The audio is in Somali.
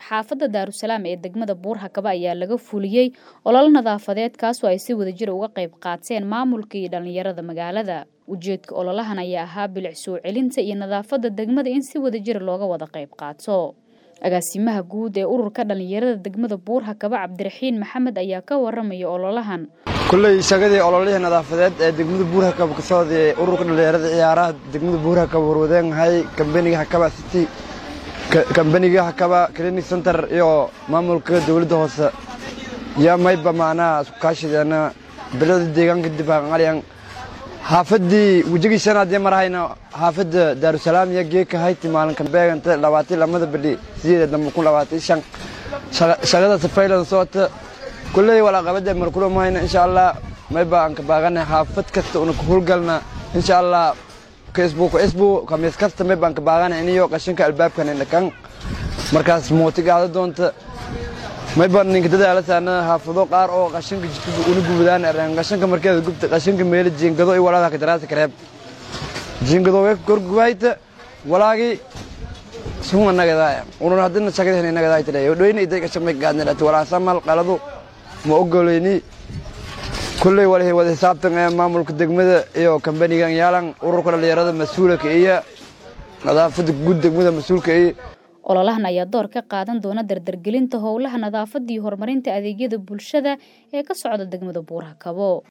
xaafadda daarusalaam ee degmada buurhakaba ayaa laga fuliyey olol nadaafadeed kaasoo ay si wadajir uga qayb qaateen maamulka iyo dhallinyarada magaalada ujeedka ololahan ayaa ahaa bilic soo celinta iyo nadaafadda degmada in si wadajir looga wada qayb qaato agaasimaha guud ee ururka dhallinyarada degmada buurhakaba cabdiraxiin maxamed ayaa ka waramaya ololahan kulley shagadii ololihii nadaafadeed ee degmada buurhakaba ka socday ururka dhallinyarada ciyaaraha degmada buurhakaba warwadeenahay kambaniga hakaba city kambaniga hakaba clinic center iyo maamulka dowladda hoose yaa mayba macnaha isku kaashideena bilada deegaanka dibaqalyan xaafaddii wejigii shanaadii marahayna xaafadda daarusalaam iyo geeka hayti maalinka beeganta labaatan lamada bidhi sideeda dambe kun labaatan shan shaqada safaylan socota kulley walaaqabada markula mahayna insha allah mayba aan ka baaqana xaafad kasta una ku howlgalna insha allah kasbu kasbu kamiis kasta mayba aan ka baaqana iniyo qashinka albaabkan indhakan markaas mooti gaada doonta mayba ninka dadaala saana xaafado qaar oo qashinka jidkada una gubadaan ereen qashinka markeeda gubta qashinka meela jiingado iyo walaada ka daraasa kareeb jiingado way korgubahayta walaagi suma nagadaaya unun haddina shaqadahna nagadaay tadhay dhoyna iday qashin may gaadnadhati walaasamal qaladu ma ogoleyni kulley walahi wada xisaabtan ee maamulka degmada iyo kambanigan yaalan ururka dhallinyarada mas-uulka iyo nadaafadda guud degmada mas-uulka iyo ololahan ayaa door ka qaadan doona dardargelinta howlaha nadaafadda iyo horumarinta adeegyada bulshada ee ka socda degmada buurhakabo